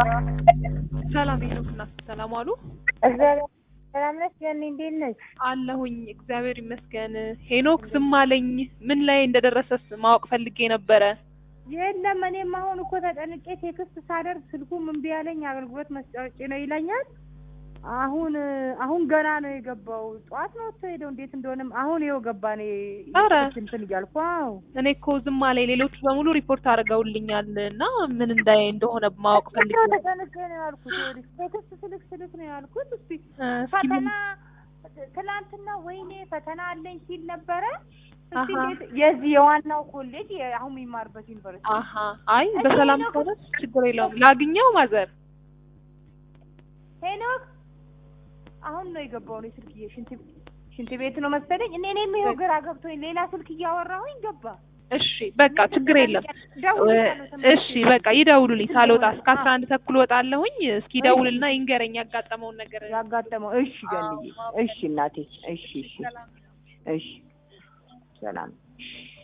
ሰላም ሄኖክ እና ሰላም አሉ እግዚአብሔር ሰላም ነሽ ገኒ? እንዴት ነሽ? አለሁኝ እግዚአብሔር ይመስገን። ሄኖክ ዝም አለኝ። ምን ላይ እንደደረሰስ ማወቅ ፈልጌ ነበረ። የለም እኔም አሁን እኮ ተጨንቄ ቴክስት ሳደርግ ስልኩም እምቢ ያለኝ አገልግሎት መስጫ ውጪ ነው ይለኛል። አሁን አሁን ገና ነው የገባው። ጠዋት ነው ወጥቶ ሄደው እንዴት እንደሆነም አሁን ይኸው ገባ። እኔ ኧረ እንትን እያልኩ አዎ እኔ እኮ ዝም አለኝ። ሌሎቹ በሙሉ ሪፖርት አድርገውልኛል እና ምን እንዳይ እንደሆነ ማወቅ ፈልጌ በጣም ነው። ተጨንቄ ነው ያልኩት። ይኸውልሽ ቴክስት ስልክ ስልክ ነው ያልኩት። እስቲ እ፣ እስኪ ፈተና ምን- ትናንትና ወይኔ ፈተና አለኝ ሲል ነበረ። እስቲ አሀ። እንዴት- የዚህ የዋናው ኮሌጅ የ- አሁን የሚማርበት ዩኒቨርሲቲ አሀ አይ በሰላም ከሆነ ችግር የለውም። ላግኘው ማዘር ሄኖክ አሁን ነው የገባው። ነው ስልክ ሽንት ሽንት ቤት ነው መሰለኝ። እኔ እኔም ይኸው ግራ ገብቶኝ ሌላ ስልክ እያወራሁኝ ገባ። እሺ በቃ ችግር የለም። ደውልልሻለሁ ተመልሼ። እሺ በቃ ይደውሉልኝ። ሳልወጣ እስከ አስራ አንድ ተኩል ወጣለሁኝ። እስኪ ደውልና ይንገረኝ ያጋጠመውን ነገር። ያጋጠመው እሺ ገንዬ፣ እሺ እናቴ፣ እሺ እሺ ሰላም እሺ ሰላም